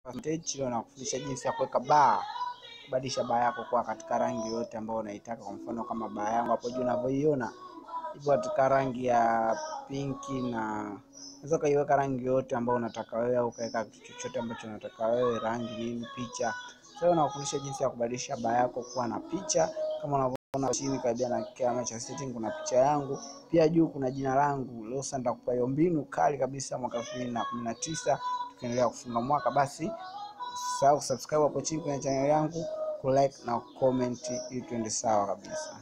Stage leo nakufundisha jinsi ya kuweka baa, kubadilisha baa yako kuwa katika rangi yote ambayo unaitaka. Kwa mfano kama baa yangu hapo juu unavyoiona ipo katika rangi ya pinki, na unaweza ukaiweka rangi yote ambayo unataka wewe, au ukaweka kitu chochote ambacho unataka wewe, rangi nini, picha. Sasa nakufundisha jinsi ya kubadilisha baa yako kuwa na picha kama unavyoona chini karibia na kiama cha setting kuna picha yangu, pia juu kuna jina langu. Leo sasa nitakupa hiyo mbinu kali kabisa mwaka 2019 tukiendelea kufunga mwaka. Basi usisahau kusubscribe hapo chini kwenye channel yangu, kulike na comment ili tuende sawa kabisa.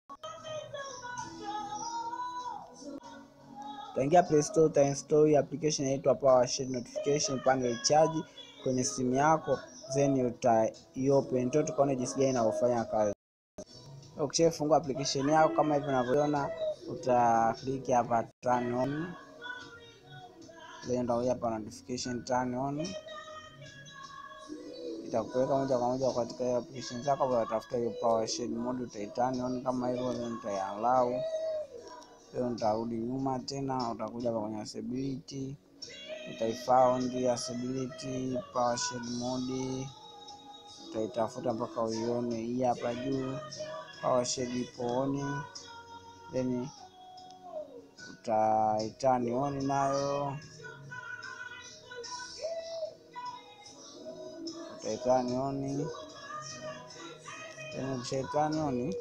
Utaingia Play Store, utainstall hii application inaitwa PowerShell Notification Panel Charge kwenye simu yako, then utaiopen tu tukaone jinsi gani inavyofanya kazi. Ukishafungua application yako kama hivi unavyoona, uta click hapa turn on, then ndio hapa notification turn on, itakupeleka moja kwa moja katika hiyo application zako. Utatafuta hiyo PowerShell mode, utaiturn on kama hivyo, then utaiallow. Leo nitarudi nyuma tena, utakuja hapa kwenye accessibility, utaifound accessibility PowerShell mode, utaitafuta mpaka uione hii hapa juu PowerShell ipo on, then utaitani on nayo, utaitani on, then ukishaitani on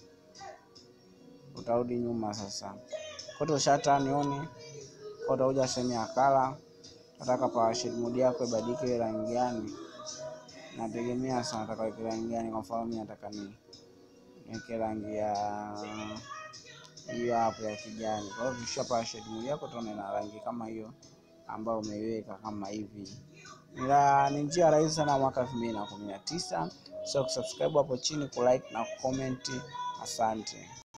utarudi nyuma sasa. Kwa hiyo ushatani on, kwa utakuja sehemu ya kala, nataka PowerShell mode yako ibadilike rangi gani, nategemea sana nataka weke rangi gani. Kwa mfano mimi nataka ni niweke rangi ya hiyo hapo ya kijani. Kwa hiyo kisha PowerShell mode yako utaona ina rangi kama hiyo ambayo umeiweka kama hivi. Ni njia rahisi sana mwaka 2019. So kusubscribe hapo chini, kulike na kucomment. Asante.